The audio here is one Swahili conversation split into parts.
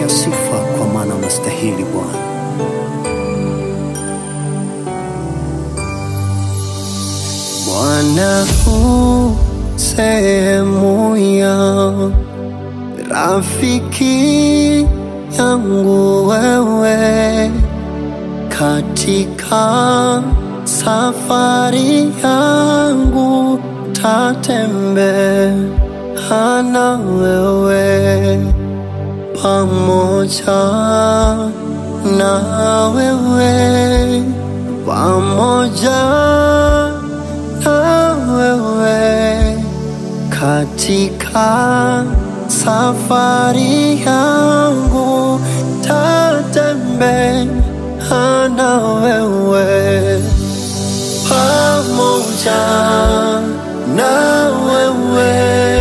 sifa, kwa maana unastahili Bwana. Bwana u sehemu ya rafiki yangu wewe katika safari yangu tatembea na wewe pamoja na wewe pamoja na wewe katika safari yangu tatembea na wewe pamoja na wewe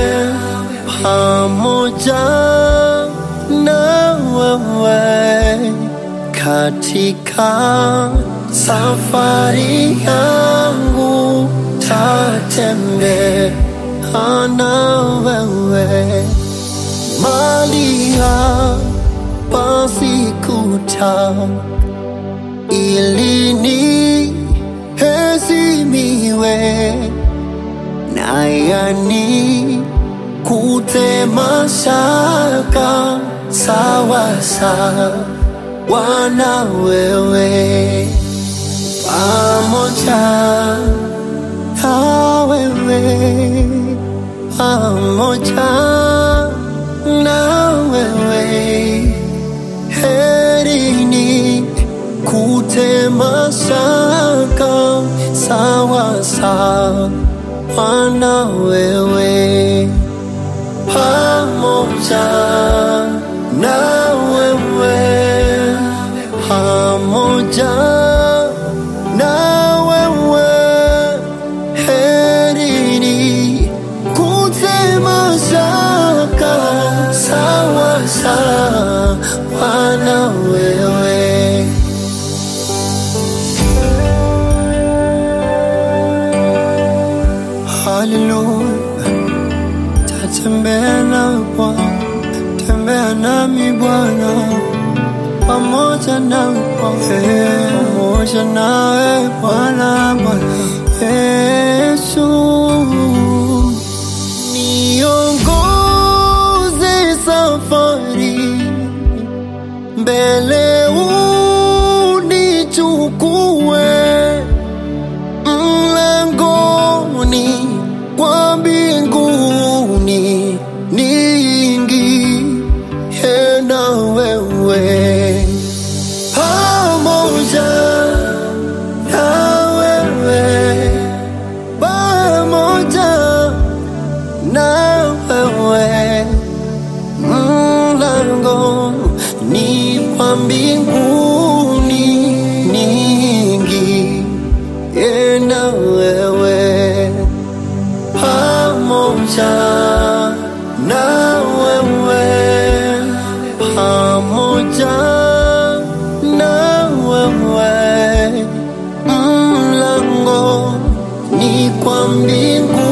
pamoja na wewe katika safari yangu tatembea na wewe mali hapa sikuta ili niheshimiwe na yani kutema shaka sawa sawa na wewe pamoja na wewe pamoja na wewe herini kutema shaka sawa sawa na wewe pamoja na wewe pamoja na wewe herini kutema shaka sawa sawa na wewe Haleluya, tatembea na Bwana, tembea nami Bwana, pamoja nawe Bwana, pamoja nawe Bwana, Bwana Yesu, niongoze safari mbele, unichukue mlangoni kwa mbinguni niingie na wewe pamoja na wewe pamoja na wewe mlango ni kwa mbinguni niingie na wewe pamoja na wewe pamoja na wewe mlango ni kwa mbingu